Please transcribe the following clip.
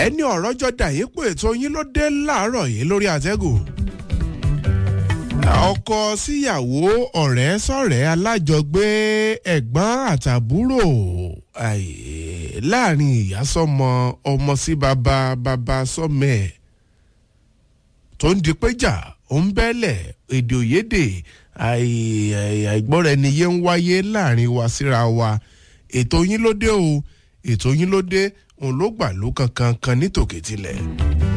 ẹni ọ̀rọ̀ jọ dà yín pé ètò yín ló dé láàárọ̀ yìí lórí àtẹ́gùn ọkọ síyàwó ọ̀rẹ́ sọ̀rẹ́ alájọgbé ẹ̀gbọ́n àtàbúrò láàrin ìyá sọmọ ọmọ sí bàbá bàbá sọmọ ẹ̀ tó ń di péjà ó ń bẹ́lẹ̀ èdè òyédè àìgbọ́ra ẹni yé ń wáyé láàrin wa síra wa ètò yín ló dé o ètò yín ló dé òun ló gbà ló kankan kan nítòkè tilẹ̀.